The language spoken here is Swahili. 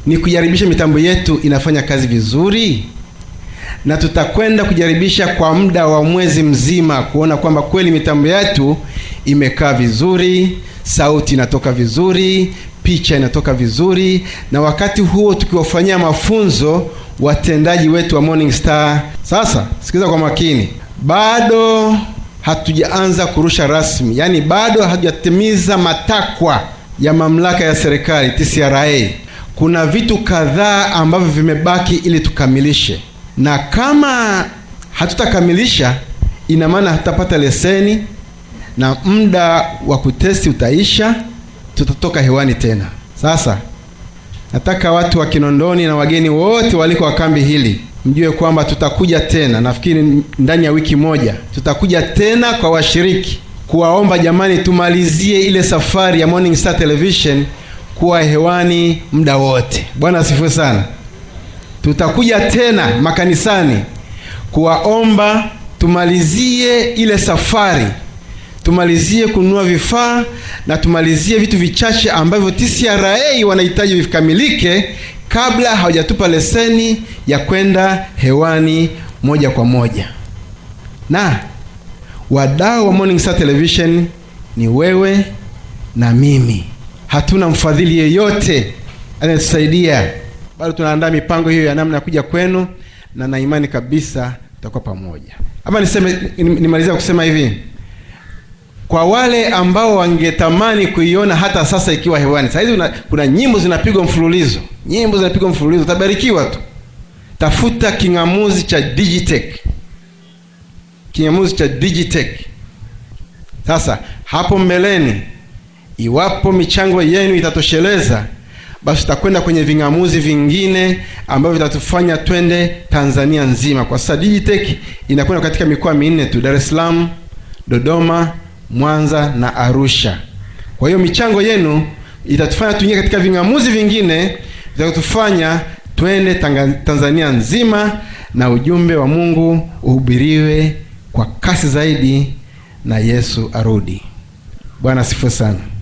ni kujaribisha mitambo yetu inafanya kazi vizuri, na tutakwenda kujaribisha kwa muda wa mwezi mzima kuona kwamba kweli mitambo yetu imekaa vizuri, sauti inatoka vizuri, picha inatoka vizuri, na wakati huo tukiwafanyia mafunzo watendaji wetu wa Morning Star. Sasa sikiliza kwa makini, bado hatujaanza kurusha rasmi, yaani bado hatujatimiza matakwa ya mamlaka ya serikali TCRA. Kuna vitu kadhaa ambavyo vimebaki ili tukamilishe, na kama hatutakamilisha, ina maana hatutapata leseni na muda wa kutesti utaisha, tutatoka hewani tena. Sasa nataka watu wa Kinondoni na wageni wote waliko wa kambi hili mjue kwamba tutakuja tena, nafikiri ndani ya wiki moja tutakuja tena kwa washiriki kuwaomba, jamani, tumalizie ile safari ya Morning Star Television kuwa hewani muda wote. Bwana asifiwe sana. Tutakuja tena makanisani kuwaomba tumalizie ile safari, tumalizie kununua vifaa na tumalizie vitu vichache ambavyo TCRA wanahitaji vikamilike kabla hawajatupa leseni ya kwenda hewani moja kwa moja. Na wadau wa Morning Star Television ni wewe na mimi, hatuna mfadhili yeyote anayetusaidia. Bado tunaandaa mipango hiyo ya namna ya kuja kwenu, na na imani kabisa tutakuwa pamoja. Ama niseme nimalizia kusema hivi, kwa wale ambao wangetamani kuiona hata sasa ikiwa hewani, saa hizi kuna nyimbo zinapigwa mfululizo, nyimbo zinapigwa mfululizo, utabarikiwa tu. Tafuta king'amuzi cha Digitech, king'amuzi cha Digitech. Sasa hapo mbeleni, iwapo michango yenu itatosheleza, basi tutakwenda kwenye ving'amuzi vingine ambavyo vitatufanya twende Tanzania nzima. Kwa sasa Digitech inakwenda katika mikoa minne tu, Dar es Salaam, Dodoma, Mwanza na Arusha. Kwa hiyo michango yenu itatufanya tuingie katika ving'amuzi vingine vitakutufanya twende Tanzania nzima na ujumbe wa Mungu uhubiriwe kwa kasi zaidi na Yesu arudi. Bwana asifiwe sana.